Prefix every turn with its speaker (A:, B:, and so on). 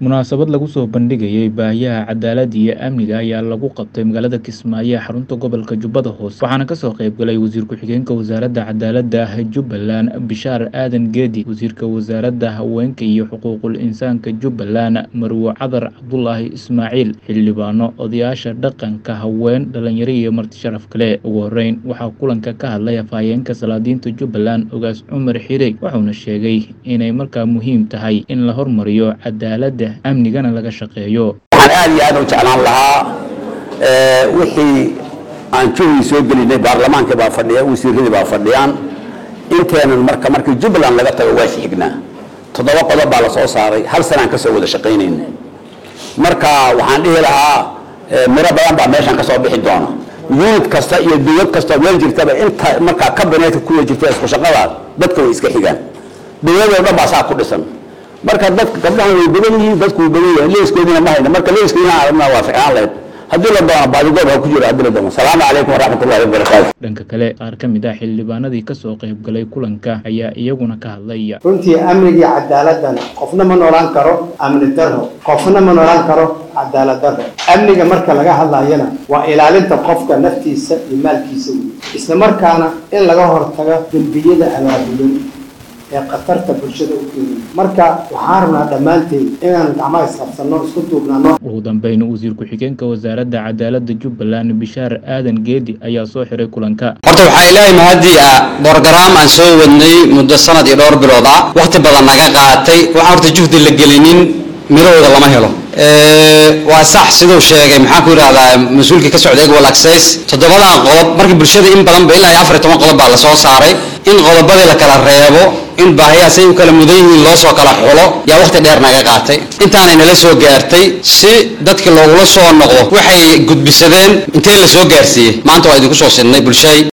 A: munaasabad lagu soo bandhigayay baahiyaha cadaaladda iyo amniga ayaa lagu qabtay magaalada kismaayo ee xarunta gobolka jubbada hoose waxaana kasoo qayb galay wasiir ku-xigeenka wasaaradda cadaaladda jubbaland bishaar aadan geedi wasiirka wasaaradda haweenka iyo xuquuqul insaanka jubbaland marwo cadar cabdulaahi ismaaciil xildhibaano odayaasha dhaqanka haween dhalinyaro iyo marti sharaf kale ugu horeyn waxaa kulanka ka hadlay afhayeenka salaadiinta jubbaland ogaas cumar xirey wuxuuna sheegay inay markaa muhiim tahay in la hormariyo cadaaladda amnigana laga shaqeeyo
B: waxaan aad iyo aad u jeclaan lahaa wixii aan juhdi soo gelinay baarlamaanka baa fadhiya wasiiradii baa fadhiyaan inteenan marka markii jubbaland laga tago waa xignaa toddoba qodob baa la soo saaray hal sanaan ka soo wada shaqaynayna marka waxaan dhihi lahaa miro badan baa meeshan ka soo bixi doona unit kasta iyo dowlad kasta meel jirtaba inta markaa kabineetka kuwa jirta isku shaqadaas dadka way iska xigaan dowladoo dhan baa saa ku dhisan marka dadka gabdhahan way badan yihiin dadku way badan yihiin leeskoodina ma hayna marka leeskoodina aragna waa ficnaan lahayd haddii la doono baadigoob ha ku jiro haddii la doono salaamu calaykum waraxmatullahi wabarakaatu
A: dhanka kale qaar ka mid ah xildhibaanadii kasoo qayb galay kulanka ayaa iyaguna ka hadlay
C: runtii amnigii cadaaladana qofna ma noolaan karo amni darro qofna ma noolaan karo cadaalad darro amniga marka laga hadlayana waa ilaalinta qofka naftiisa iyo maalkiisa wey isla markaana in laga hortago dembiyada abaabulan ee khatarta bulshada u keenay marka waxaan rabnaa dhammaanteed inaan gacmaha isqabsanno isku duubnano
A: ugu dambeyn wasiir ku-xigeenka wasaaradda cadaaladda jubbaland bishaar aadan geedi ayaa soo xiray kulanka
D: horta waxaa ilaahay mahadii ah borogaraam aan soo wadnay muddo sanad iyo dhowr bilood ah wakhti badan naga qaatay waxaan horta juhdi la gelinin midahooda lama helo waa sax siduu sheegay maxaan ku yidhahdaa mas-uulkii ka socday equal access toddobadan qodob markii bulshada in badanba ilaa iyo afar iyo toban qodob baa lasoo saaray in qodobadii la kala reebo in baahiyahaas ay u kala mudan yihiin loo soo kala xulo yaa wakhti dheer naga qaatay intaanay nala soo gaartay si dadkii loogula soo noqdo waxay gudbisadeen intee la soo gaarsiiyey maanta waa idinku soo sidnay bulshay